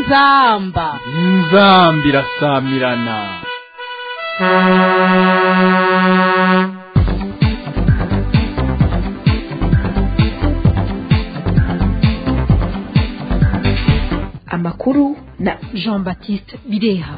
inzamba inzamba irasamirana amakuru na jean baptiste bireha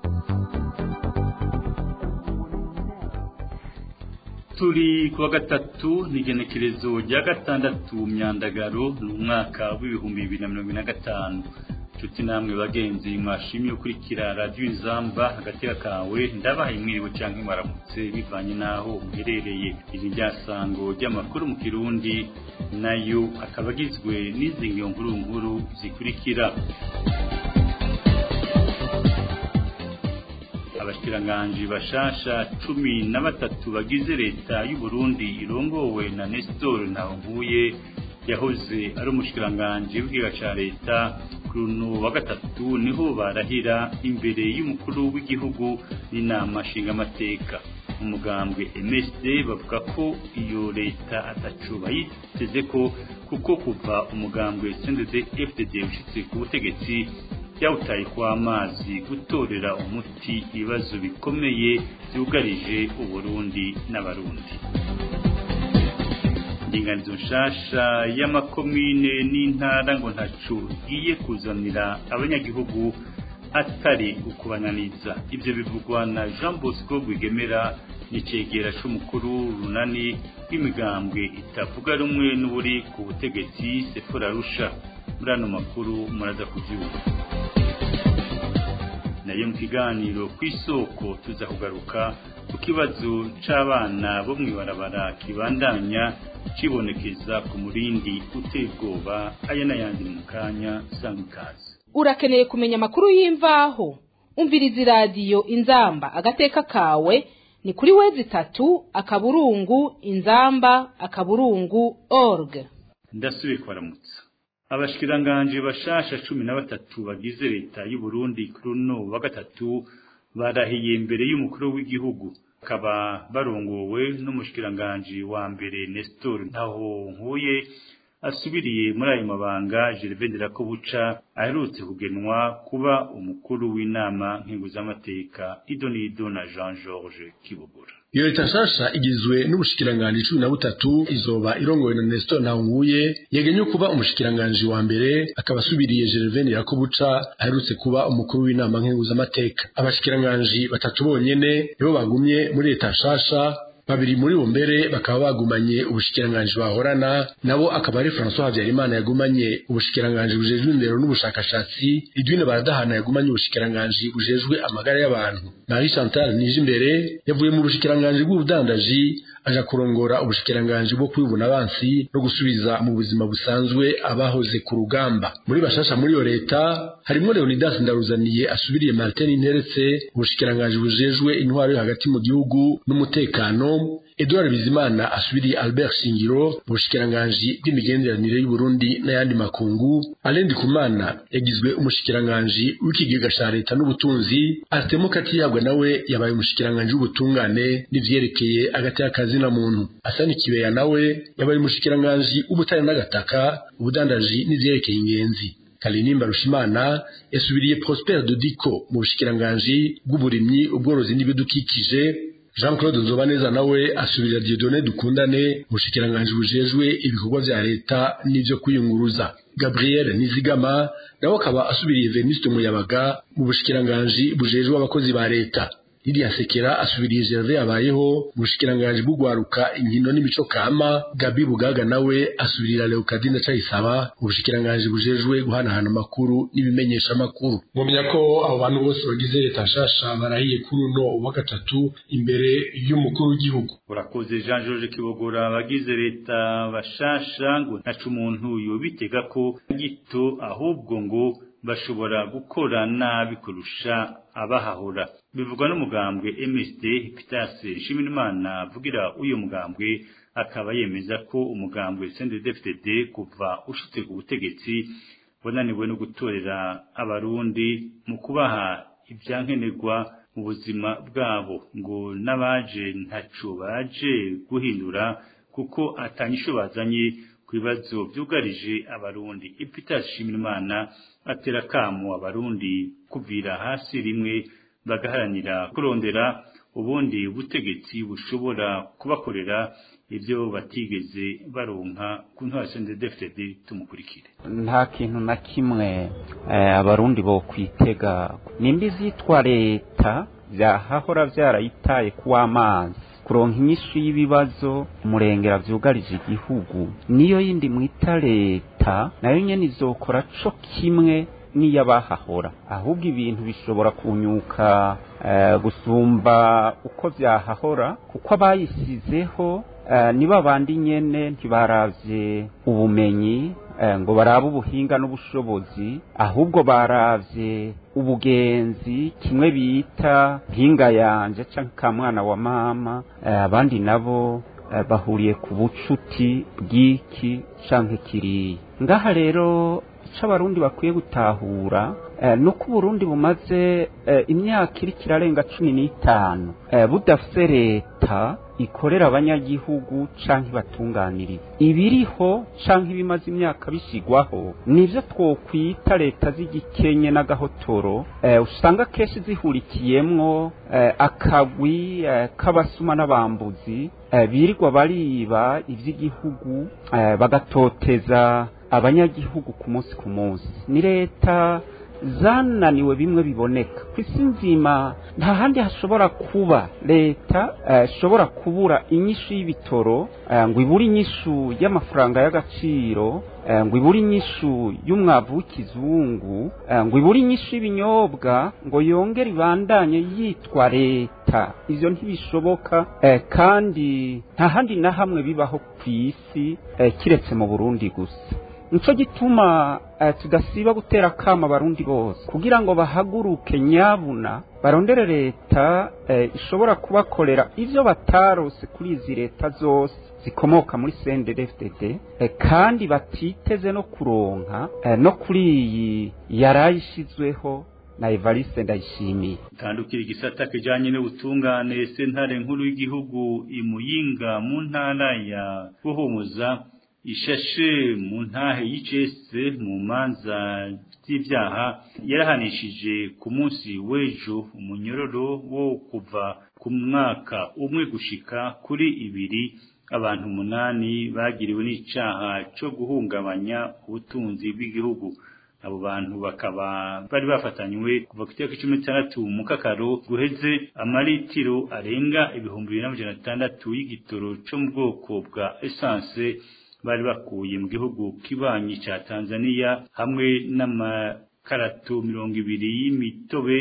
turi kuwa gatatu ni igenekerezo rya gatandatu myandagaro ni umwaka w'ibihumbi bibiri na mirongo ine na gatanu nshuti namwe bagenzi mwashimye ukurikira radiyo inzamba agateka kawe ndabahaye mwiriwe cyangwa mwaramutse bivanye n'aho muherereye iri ryasango ry'amakuru mu kirundi nayo akaba agizwe n'izi nkuru nkuru zikurikira abashikiranganji bashasha cumi na batatu bagize leta y'u Burundi irongowe na Nestor Ntawunguye yahoze ari umushikiranganji w'igihugu ca leta kuri uno wa gatatu niho barahira imbere y'umukuru w'igihugu n'inama nshingamateka umugambwe MSD bavuga ko iyo leta atacu bayiteze ko kuko kuva umugambwe CNDD FDD ushitse ku butegetsi byawutaye kw'amazi gutorera umuti ibibazo bikomeye byugarije uburundi n'abarundi indinganizo nshasha y'amakomine n'intara ngo ntacu igiye kuzanira abanyagihugu atari ukubananiza ibyo bivugwa na jean bosco rwigemera n'icegera c'umukuru runani rw'imigambwe itavuga rumwe n'uburi ku butegetsi sefora rusha muri ano makuru muraza kubyumva nayo mu kiganiro ku isoko tuza kugaruka ku kibazo c'abana bo mw'ibarabara kibandanya cibonekeza ku murindi uteye ubwoba aya n'ayandi mu kanya sanga ikaze urakeneye kumenya amakuru y'imvaho umviriza iradiyo inzamba agateka kawe ni kuri wezi itatu akaburungu inzamba akaburungu org ndasubiye kwaramutsa abashikiranganji bashasha cumi na batatu bagize leta y'u Burundi kuri uno wa gatatu barahiye imbere y'umukuru w'igihugu bakaba barongowe n'umushikiranganji wa mbere Nestor ntaho nkuye asubiriye muri ayo mabanga Gervais Nderakobuca aherutse kugenwa kuba umukuru w'inama nkinguz'amateka Idonido na Jean Georges Kibogora iyo leta nshasha igizwe n'ubushikiranganji cumi na butatu izoba irongowe na Nestor Ntawunguye yegenye kuba umushikiranganji wa mbere akaba asubiriye Gervais Nderakobuca aherutse kuba umukuru w'inama nkinguz'amateka abashikiranganji batatu bonyene nibo bagumye muri leta nshasha babiri muri bo mbere bakaba bagumanye ubushikiranganji bahorana nabo akaba ari François Habyarimana yagumanye ubushikiranganji bujejwe indero n'ubushakashatsi Edwine Baradahana yagumanye ubushikiranganji bujejwe amagara y'abantu Marie Chantal Nijimbere yavuye mu bushikiranganji bw'ubudandaji aja kurongora ubushikiranganji bwo kwibuna abansi no gusubiza mu buzima busanzwe abahoze ku rugamba muri bashasha muri iyo leta harimwo Leonidas Ndaruzaniye asubiriye Martin Interetse ubushikiranganji bujejwe intwaro yo hagati mu gihugu n'umutekano Edouard Bizimana asubiriye Albert Shingiro ubushikiranganji bw'imigenderanire y'u Burundi n'ayandi makungu Alain Ndikumana yagizwe umushikiranganji w'ikigega ca leta n'ubutunzi Artemo Katiyagwa nawe yabaye umushikiranganji w'ubutungane n'ivyerekeye agati y'akazi na muntu Asani Kibeya nawe yabaye umushikiranganji w'ubutare n'agataka ubudandaji n'ivyerekeye ingenzi Kalinimba Rushimana yasubiriye Prosper Dodiko mu bushikiranganji bw'uburimyi ubworozi n'ibidukikije Jean Claude Nzobaneza nawe asubirira Dieudonné Dukundane mushikiranganji bujejwe ibikorwa vya leta n'ivyo kwiyunguruza Gabriel Nizigama nawe akaba asubiriye Venuste Muyabaga mu bushikiranganji bujejwe abakozi ba leta Lydia Sekera asubiriye Gervais abayeho mushikiranganji bw'ugwaruka inkino n'imico kama Gabi Bugaga nawe asubirira Leokadine Ndacayisaba ubushikiranganji bujejwe guhanahana amakuru n'ibimenyesha amakuru mumenya ko abo bantu bose bagize leta nshasha barahiye kuri uno wa gatatu imbere y'umukuru w'igihugu urakoze Jean Georges Kibogora abagize leta bashasha ngo ntacu umuntu yobitega ko gito ahubwo ngo bashobora gukora nabi kurusha abahahora bivugwa n'umugambwe MSD Pitas Nshimiyimana avugira uyu mugambwe akaba yemeza ko umugambwe CNDD-FDD kuva ushitse ku butegetsi wananiwe no gutorera abarundi mu kubaha ibyankenerwa mu buzima bwabo ngo n'abaje ntaco baje guhindura kuko atanyisho bazanye ku bibazo byugarije abarundi Epitas Shimirimana atera kamo abarundi kuvira hasi rimwe bagaharanira kurondera ubundi butegetsi bushobora kubakorera ibyo batigeze baronka ku ntwaro DFDD tumukurikire nta kintu na kimwe abarundi bo kwitega nimba izitwa leta byahahora byarayitaye kuw'amazi kuronka inyishu y'ibibazo umurengera byugarije igihugu niyo yindi mwita leta nayo nyene izokora co kimwe n'iy'abahahora ahubwo ibintu bishobora kunyuka gusumba uko byahahora kuko abayisizeho niba abandi nyene ntibaravye ubumenyi ngo barabe ubuhinga n'ubushobozi ahubwo baravye ubugenzi kimwe bita mpinga yanje canke ka mwana wa mama abandi nabo bahuriye ku bucuti bw'iki canke kiriya ngaha rero icyo abarundi bakwiye gutahura ni uko uburundi bumaze imyaka iri kirarenga cumi n'itanu budafite leta ikorera abanyagihugu cyangwa ibatunganiriza ibiriho cyangwa ibimaze imyaka bishyirwaho nibyo twokwita leta z'igikenye n'agahotoro usanga akenshi zihurikiyemwo akagwi k'abasuma n'abambuzi birirwa bariba iby'igihugu bagatoteza abanyagihugu ku munsi ku munsi ni leta zananiwe bimwe biboneka ku isi nzima nta handi hashobora kuba leta ishobora kubura inyishu y'ibitoro ngo ibure inyishu y'amafaranga y'agaciro ngo ibure inyishu y'umwavu w'ikizungu ngo ibure inyishu y'ibinyobwa ngo yongere ibandanye yitwa leta ibyo ntibishoboka kandi nta handi na hamwe bibaho ku isi kiretse mu burundi gusa nico gituma tudasiba gutera akama abarundi bose kugira ngo bahaguruke nyabuna barondere leta ishobora kubakorera ibyo batarose kuri izi leta zose zikomoka muri CNDD-FDD kandi batiteze no kuronka no kuri iyi yarayishizweho na Evariste Ndayishimiye tandukira igisata kijanye n'ubutungane sentare nkuru y'igihugu imuyinga mu ntara ya Buhumuza ishashe mu ntahe y'icese mu manza z'ibyaha yarahanishije ku munsi w'ejo umunyororo wo kuva ku mwaka umwe gushika kuri ibiri abantu umunani bagiriwe n'icaha cyo guhungabanya ubutunzi bw'igihugu abo bantu bakaba bari bafatanywe kuva ku itariki cumi n'itandatu mu kakaro guheze amaritiro arenga ibihumbi bibiri n'amajana atandatu y'igitoro cyo mu bwoko bwa esanse bari bakuye mu gihugu kibanyi ca Tanzania hamwe n'amakarato mirongo ibiri y'imitobe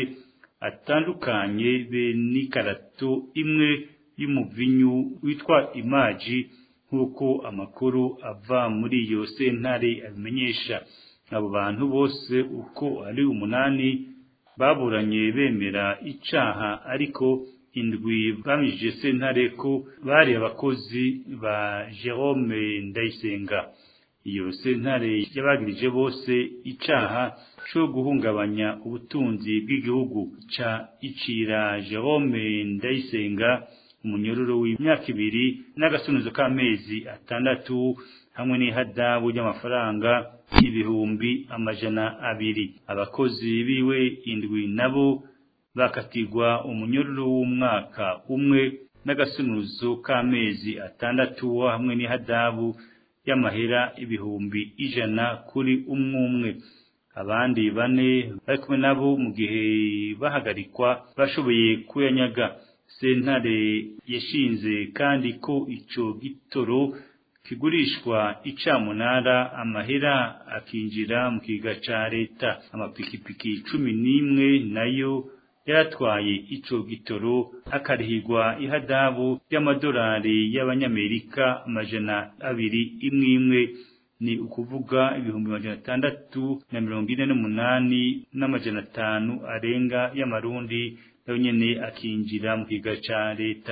atandukanye be n'ikarato imwe y'umuvinyu witwa imaji nk'uko amakuru ava muri iyo sentare abimenyesha abo bantu bose uko ari umunani baburanye bemera icaha ariko indwi bamije sentare ko bari abakozi ba Jerome Ndayisenga iyo sentare yabagirije bose icaha cyo guhungabanya ubutunzi bw'igihugu ca icira Jerome Ndayisenga umunyororo w'imyaka ibiri n'agasunuzo k'amezi atandatu hamwe n'ihadabu ry'amafaranga ibihumbi amajana abiri abakozi biwe indwi nabo bakatirwa umunyororo w'umwaka umwe n'agasunuzo k'amezi atandatu hamwe n'ihadabu y'amahera ibihumbi ijana kuri umwe umwe abandi bane bari kumwe nabo mu gihe bahagarikwa bashoboye kuyanyaga sentare yashinze kandi ko ico gitoro kigurishwa icamunara amahera akinjira mu kiga ca leta amapikipiki cumi n'imwe nayo yaratwaye ico gitoro akarihirwa ihadabu y'amadolari y'abanyamerika amajana abiri imwe imwe ni ukuvuga ibihumbi amajana atandatu na mirongo ine n'umunani n'amajana atanu arenga y'amarundi nayo nyene akinjira mu kiga ca leta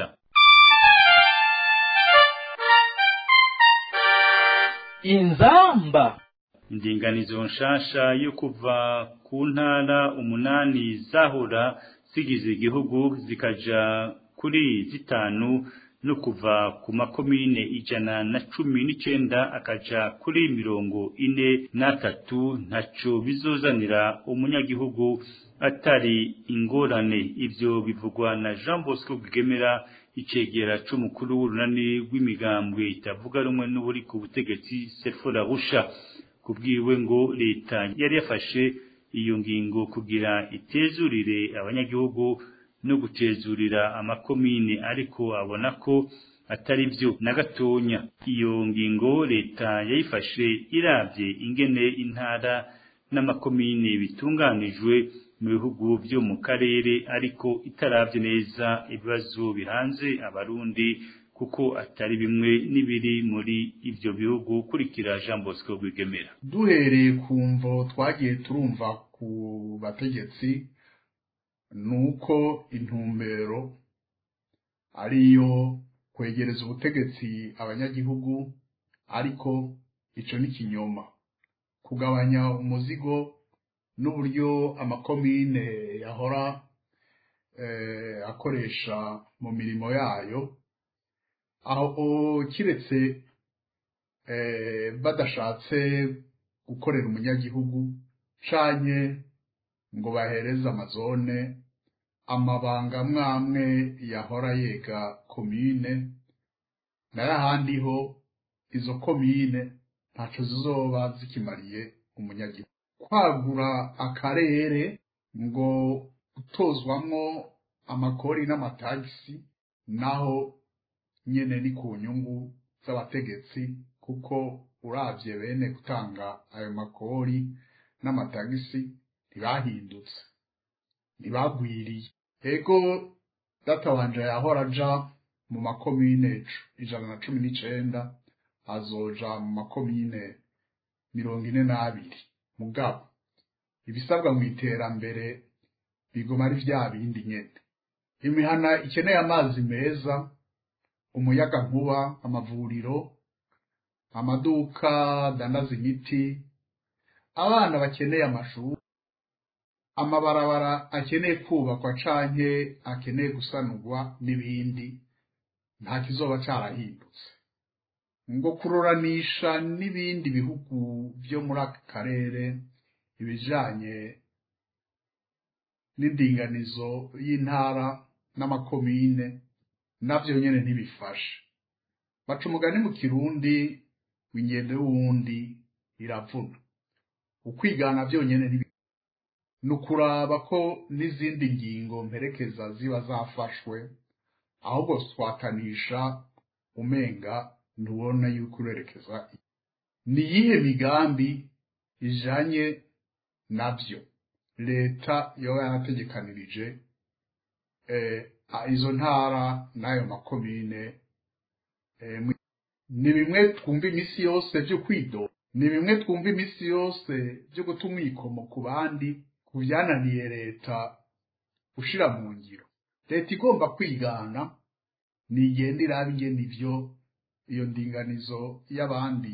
inzamba indinganizo nshasha yo kuva ku ntara umunani zahora zigize igihugu zikaja kuri zitanu no kuva ku makomine ijana na cumi n'icenda akaja kuri mirongo ine n'atatu ntaco bizozanira umunyagihugu atari ingorane ivyo bivugwa na Jean Bosco Bwigemera icegera c'umukuru w'urunani rw'imigambwe itavuga rumwe n'uburi ku butegetsi Sefora Rusha kubwiwe ngo leta yari yafashe iyo ngingo kugira itezurire abanyagihugu no gutezurira amakomine ariko abona ko atari byo na gatonya iyo ngingo leta yayifashe iravye ingene intara n'amakomine bitunganijwe mu bihugu byo mu karere ariko itaravye neza ibibazo bihanze abarundi kuko atari bimwe n'ibiri muri ivyo bihugu kurikira Jean Bosco Rwigemera duhereye ku mvo twagiye turumva ku bategetsi nuko intumbero ariyo kwegereza ubutegetsi abanyagihugu ariko ico ni kinyoma kugabanya umuzigo n'uburyo amakomine yahora eh, akoresha mu mirimo yayo aho kiretse eh, badashatse gukorera umunyagihugu canye ngo bahereze amazone amabanga mwamwe yahora yega komine n'ahandi ho izo komine ntaco zizoba zikimariye umunyagihugu kwagura akarere ngo gutozwamwo amakori n'amatagisi naho nyene ni ku nyungu z'abategetsi kuko uravye bene gutanga ayo makori n'amatagisi ntibahindutse ntibagwiriye ego data wanje yahora aja mu makomine ijana na cumi n'icenda azoja mu makomine mirongo ine n'abiri mugabo ibisabwa mu iterambere biguma ari vya bindi nyene imihana ikeneye amazi meza umuyaga nkuba amavuriro amaduka dandaza imiti abana bakeneye amashuri amabarabara akeneye kubakwa canke akeneye gusanurwa n'ibindi nta kizoba carahindutse ngo kururanisha n'ibindi bihugu vyo muri aka karere ibijanye n'indinganizo y'intara n'amakomine navyo nyene ntibifashe baca umugani mu kirundi w'ingendo y'uwundi iravuna ukwigana vyonyene ntibi ni ukuraba ko n'izindi ngingo mperekeza ziba zafashwe ahubwo twatanisha umenga ntubona yuko urerekeza ni iyihe migambi ijanye navyo leta yoba yarategekanirije izo ntara n'ayo makomine ni bimwe twumva iminsi yose vyo kwido ni bimwe twumva iminsi yose vyo guta umwikomo ku bandi ku byananiye leta gushira mu ngiro leta igomba kwigana nigenda iraba ingene ivyo iyo ndinganizo y'abandi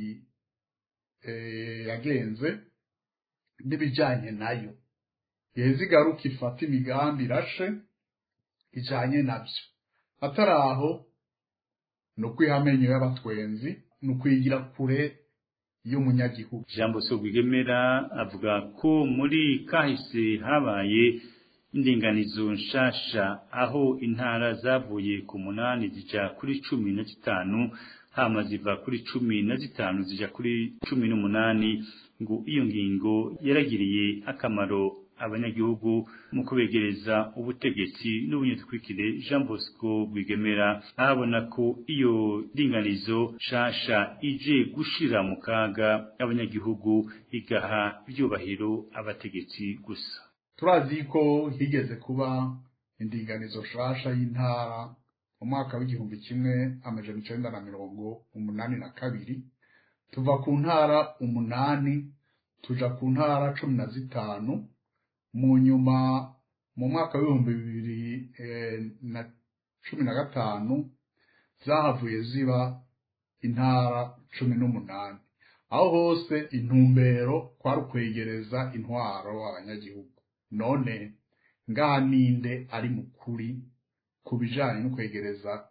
yagenze n'ibijanye nayo yeza igaruka ifata imigambi irashe ijanye navyo atari aho ni ukwiha amenyo y'abatwenzi ni ukwigira kure y'umunyagihugu Jean Bosco Rwigemera avuga ko muri kahise habaye indinganizo nshasha aho intara zavuye ku munani zija kuri cumi na zitanu hama ziva kuri cumi na zitanu zija kuri cumi n'umunani ngo iyo ngingo yaragiriye akamaro abanyagihugu mu kubegereza ubutegetsi n'ubunyetwikire Jean Bosco Rwigemera ahabona ko iyo ndinganizo shasha ije gushira mu kaga abanyagihugu igaha ibyubahiro abategetsi gusa turazi ko higeze kuba indinganizo shasha y'intara mu mwaka w'igihumbi kimwe amajana icenda na mirongo umunani na kabiri tuva ku ntara umunani tuja ku ntara cumi na zitanu mu nyuma mu mwaka w'ibihumbi bibiri na cumi na gatanu zahavuye ziba intara cumi n'umunani aho hose intumbero kwari ukwegereza intwaro abanyagihugu none ngaha ninde ari mukuri ku bijanye no kwegereza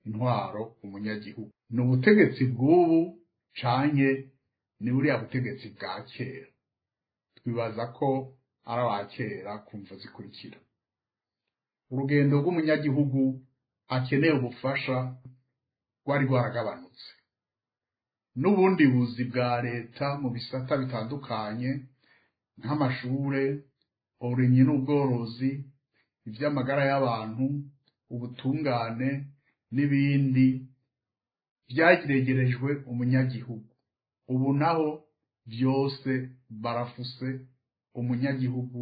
intwaro umunyagihugu ni ubutegetsi bw'ubu canke ni buriya butegetsi bwa kera twibaza ko ari aba kera kumva zikurikira urugendo rw'umunyagihugu akeneye ubufasha rwari rwaragabanutse n'ubundi buzi bwa leta mu bisata bitandukanye nk'amashure uburimyi n'ubworozi iby'amagara y'abantu ubutungane n'ibindi byageregerejwe umunyagihugu ubu naho byose barafuse umunyagihugu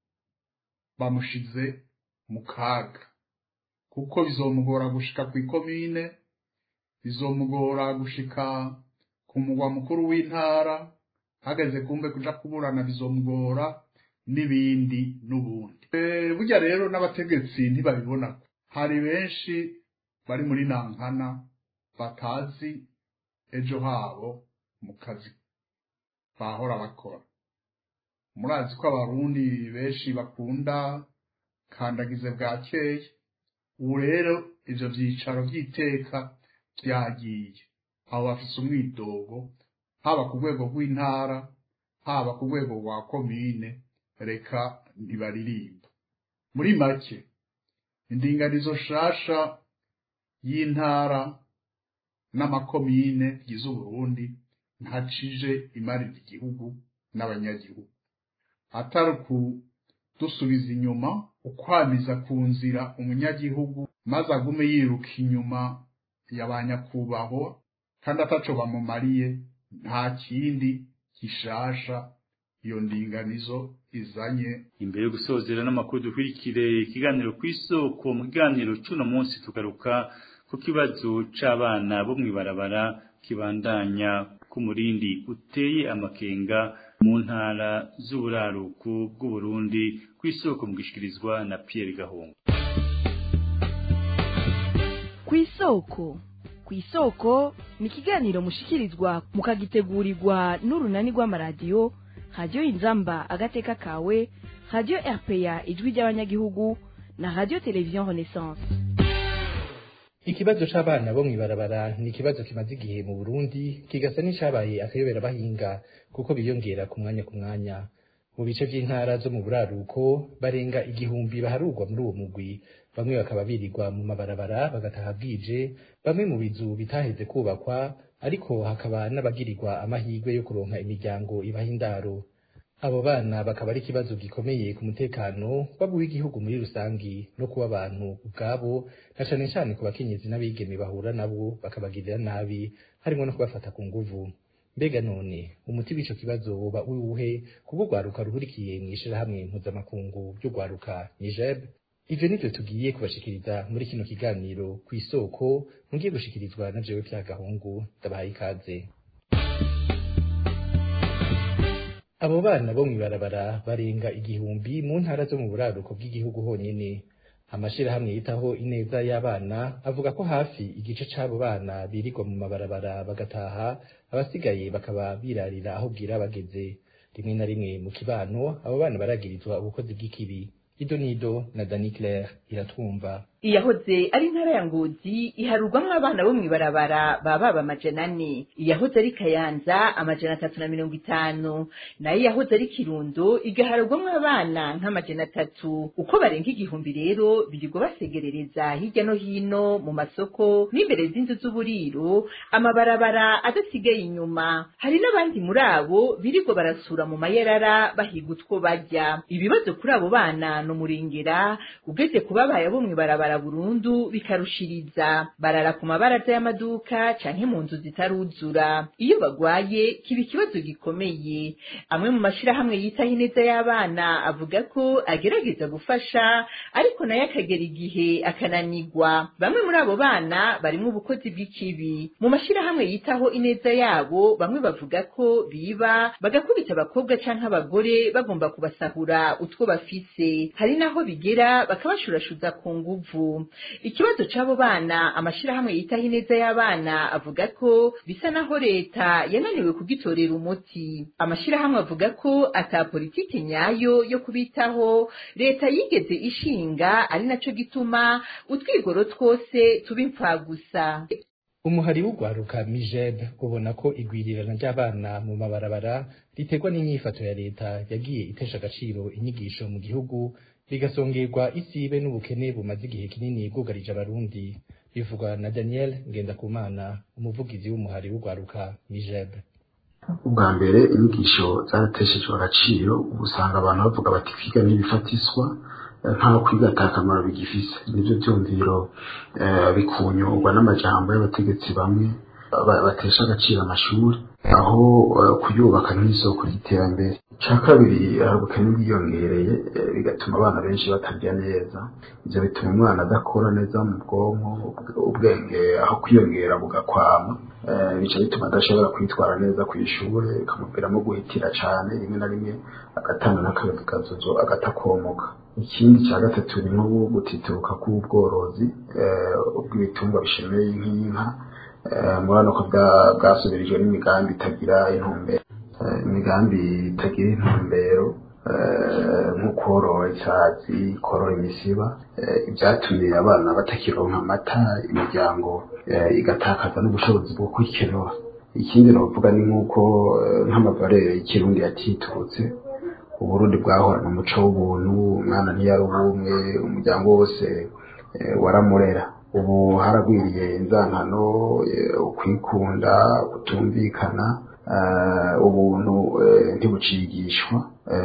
bamushize mu kaga kuko bizomugora gushika ku ikomine bizomugora gushika ku mugwa mukuru w'intara hageze kumbe kuja kuburana bizomugora n'ibindi n'ubundi burya rero n'abategetsi ntibabibona hari benshi bari muri nankana batazi ejo habo mu kazi bahora bakora murazi ko abarundi benshi bakunda kandagize bwakeye ubu rero ivyo vyicaro vy'iteka vyagiye abo bafise umwidogo haba ku rwego rw'intara haba ku rwego rwa komine reka ntibaririmba muri make indinganizo shasha y'intara n'amakomine bigize uburundi ntacije imarira igihugu n'abanyagihugu atari ukudusubiza inyuma ukwamiza ku nzira umunyagihugu maze agume yiruka inyuma ya ba nyakubahwa kandi ataco bamumariye nta kindi gishasha iyo ndinganizo izanye imbere yo gusozera n'amakuru dukurikire ikiganiro ku isoko mu kiganiro c'uno munsi tugaruka ku kibazo c'abana bo mw'ibarabara kibandanya ku murindi uteye amakenga mu ntara z'uburaruko bw'uburundi ku isoko mu gishikirizwa na Pierre Gahungu ku isoko ku isoko ni ikiganiro mushikirizwa mukagitegurirwa n'urunani rw'amaradiyo radiyo inzamba agateka kawe radiyo rpa ijwi ry'abanyagihugu na radiyo televiziyo renaissance ikibazo c'abana bo mw'ibarabara ni ikibazo kimaze igihe mu burundi kigasa n'icabaye akayobera bahinga kuko biyongera ku mwanya ku mwanya mu bice vy'intara zo mu buraruko barenga igihumbi baharurwa muri uwo mugwi bamwe bakaba birirwa mu mabarabara bagataha bwije bamwe mu bizu bitaheze kubakwa ariko hakaba n'abagirirwa amahirwe yo kuronka imiryango ibaha indaro abo bana bakaba ari ikibazo gikomeye ku mutekano waba w'igihugu muri rusangi no kuba abantu ubwabo na cane cane ku bakenyezi n'abigeme bahura nabo bakabagirira nabi harimo no kubafata ku nguvu mbega none umuti w'ico kibazo woba uwuhe kubwo rwaruka ruhurikiye mw'ishirahamwe mpuzamakungu ry'urwaruka nijeb ivyo nivyo tugiye kubashikiriza muri kino kiganiro ku isoko mugiye gushikirizwa na jewe vya gahungu ndabahaye ikaze abo bana bo mw'ibarabara barenga igihumbi mu ntara zo mu buraruko bw'igihugu honyene amashirahamwe yitaho ineza y'abana avuga ko hafi igice c'abo bana birirwa mu mabarabara bagataha abasigaye bakaba birarira aho bwira bageze rimwe na rimwe mu kibano abo bana baragirizwa ubukozi bw'ikibi ido nido na dani claire iratwumva iyahoze ari intara ya ngozi iharurwamwo abana bo mw'ibarabara baba amajana ane iyahoze ari kayanza amajana atatu na mirongo itanu nayo iyahoze ari kirundo igaharurwamwo abana nk'amajana atatu uko barenga igihumbi rero birirwa basegerereza hirya no hino mu masoko n'imbere z'inzu z'uburiro amabarabara adasigaye inyuma hari n'abandi muri abo birirwa barasura mu mayerara bahiga utwo barya ibibazo kuri abo bana ni umurengera ugeze kubabaye abo mw'ibarabara burundu bikarushiriza barara ku mabaraza y'amaduka canke mu nzu zitaruzura iyo bagwaye kiba ikibazo gikomeye amwe mu mashirahamwe yitaho ineza y'abana avuga ko agerageza gufasha ariko nayo akagera igihe akananigwa bamwe muri abo bana barimwo ubukozi bw'ikibi mu mashirahamwe yitaho ineza yabo bamwe bavuga ko biba bagakubita abakobwa canke abagore bagomba kubasahura utwo bafise hari naho bigera bakabashurashuza ku nguvu nguvu ikibazo c'abo bana amashirahamwe yitaho ineza y'abana avuga ko bisa naho leta yananiwe kugitorera umuti amashirahamwe avuga ko ata politiki nyayo yo kubitaho leta yigeze ishinga ari naco gituma utwigoro twose tuba impfagusa umuhari w'ugwaruka mijeb ubona ko igwirirana ry'abana mu mabarabara riterwa n'inyifato ya leta yagiye itesha agaciro inyigisho mu gihugu bigasongerwa isibe n'ubukene bumaze igihe kinini bwugarije abarundi bivugwa na daniel ngendakumana umuvugizi w'umuhari w'ugwaruka mijeb ubwa mbere inyigisho zarateshejwe agaciro ubu usanga abantu bavuga bati kwiga ntibifatiswa nta kwiga ata kamaro bigifise nivyo vyumviro bikunyurwa n'amajambo y'abategetsi bamwe batesha agaciro amashuri aho kuyubaka nk'isoko ry'iterambere icya kabiri hari ubukene bwiyongereye bigatuma abana benshi batarya neza ibyo bituma umwana adakora neza mu bwonko ubwenge aho kwiyongera bugakwama bica bituma adashobora kwitwara neza ku ishuri bikamuviramo guhitira cyane rimwe na rimwe agatanga n'akabigazozo agatakomoka ikindi cya gatatu ni nko gutituruka k'ubworozi bw'ibitungwa bishemeye nk'inka murabona ko bwasubirijwe n'imigambi itagira intumbero imigambi itagira intumbero nko korora isazi korora imisiba ibyatumye abana batakironka amata imiryango igatakaza n'ubushobozi bwo kwikenura ikindi navuga ni nk'uko nk'amavarere y'ikirundi yatiturutse uburundi bwahorana umuco w'ubuntu umwana ntiyari ubumwe umuryango wose waramurera ubu haragwiriye inzankano ukwikunda kutumvikana ubuntu ntibucigishwa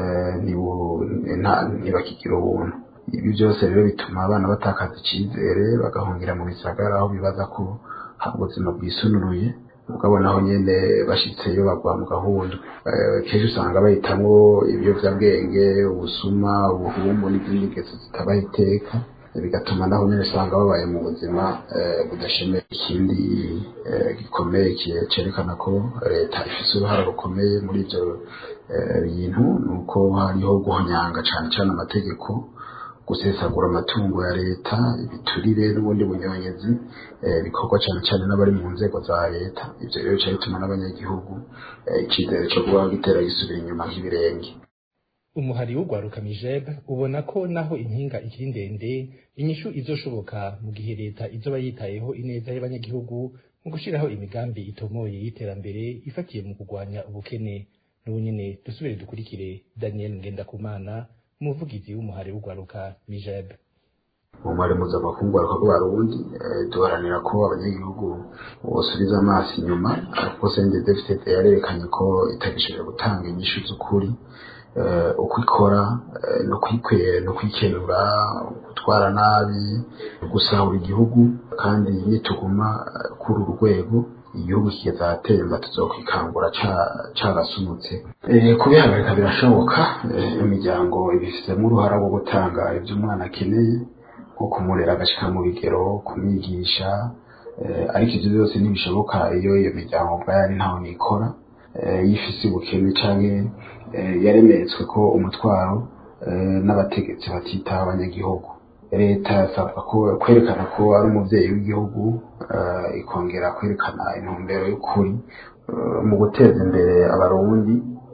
ntibakigira ubuntu ibi byose rero bituma abana batakaza icyizere bagahungira mu bisagara aho bibaza ko hari ubuzima bwisunuruye ukabona aho nyine bashyitseyo bagwa mu gahundwe kenshi usanga bahitamwo ibiyobyabwenge ubusuma ubuhumbu n'izindi ngeso zitabaho iteka bigatuma naho nyine usanga babaye mu buzima budashemeye ikindi gikomeye cyerekana ko leta ifite uruhare rukomeye muri ibyo bintu ni uko hariho guhonyanga cyane cyane amategeko gusesagura amatungo ya leta ibiturire n'ubundi bunyonyezi bikorwa cyane cyane n'abari mu nzego za leta ibyo rero bica bituma n'abanyagihugu icyizere cyo kubaho gitera gisubira inyuma nk'ibirenge umuhari w'ugwaruka mijeb ubona ko naho impinga ikiri ndende inyishu izoshoboka mu gihe leta izoba yitayeho ineza y'abanyagihugu mu gushyiraho imigambi itomoye y'iterambere ifatiye mu kurwanya ubukene n'ubu nyine dusubire dukurikire daniel ngendakumana umuvugizi w'umuhari w'ugwaruka mijeb umubare mpuzamakungu rw'abarundi duharanira ko abanyagihugu bosubiza amaso inyuma ariko sende defite yarerekanye ko itagishoboye gutanga inyishu z'ukuri uko ikora no kwikwera no kwikenura gutwara nabi gusahura igihugu kandi nituguma kuri uru rwego igihugu kizatemba tuzokwikangura carasunutse kubihagarika birashoboka imiryango ibifitemo uruhara rwo gutanga ibyo umwana akeneye nko kumurera agashika mu bigero kumwigisha ariko ibyo byose ntibishoboka iyo iyo miryango ubwayo ari ntaho nikora yifise ubukene canke yaremetswe ko umutwaro n'abategetsi batitaho abanyagihugu leta yasabwa kwerekana ko ari umuvyeyi w'igihugu ikongera kwerekana intumbero y'ukuri mu guteza imbere abarundi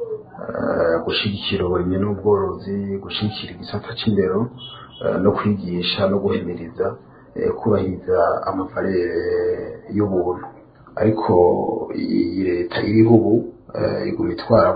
gushigikira uburimyi n'ubworozi gushigikira igisata c'indero no kwigisha no guhimiriza kubahiriza amafarere y'ubuntu ariko iyi leta iriho ubu iguma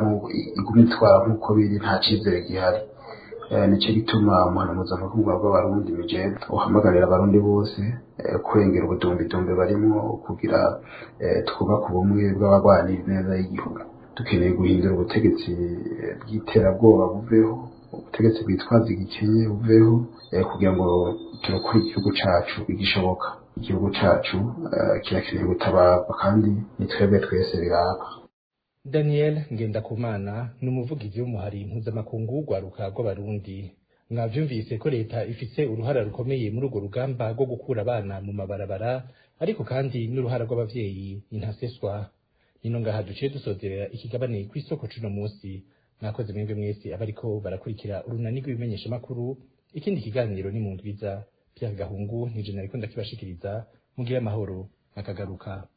itwara nk'uko biri nta cyizere gihari nicyo gituma umuhano mpuzamakungu w'abarundi migenda uhamagarira abarundi bose kurengera ubudumbidumbi barimo kugira twubake ubumwe bw'abagwanira neza y'igihugu dukeneye guhindura ubutegetsi bw'iterabwoba buveho ubutegetsi bwitwaza igikenye buveho kugira ngo turokore igihugu cacu bigishoboka igihugu cacu kirakeneye gutabarwa kandi ni twebwe twese biraba daniel ngendakumana ni umuvugizi w'umuhari mpuzamakungu w'urwaruka rw'abarundi mwavyumvise ko leta ifise uruhara rukomeye muri urwo rugamba rwo gukura abana mu mabarabara ariko kandi n'uruhara rw'abavyeyi intaseswa nino ngaha duciye dusozerera ikigabane kw'isoko cuno musi mwakoze mwebwe mwese abariko barakurikira urunani rw'ibimenyeshamakuru ikindi kiganiro ni mu ndwiza Pierre Gahungu nije nariko ndakibashikiriza mugire amahoro akagaruka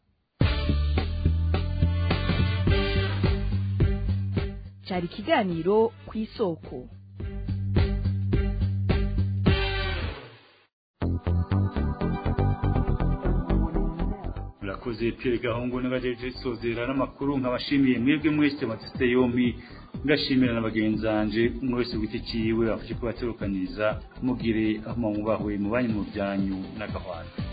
cyari ikiganiro ku isoko murakoze Pierre Gahungu n'abajeje sozera n'amakuru nkabashimiye mwebwe mwese matiste yombi ngashimira na bagenzanje umwe wese ku giti ciwe afashe kubaterukaniriza mugire aho mwubahwe mu banyu mu byanyu n'agahwana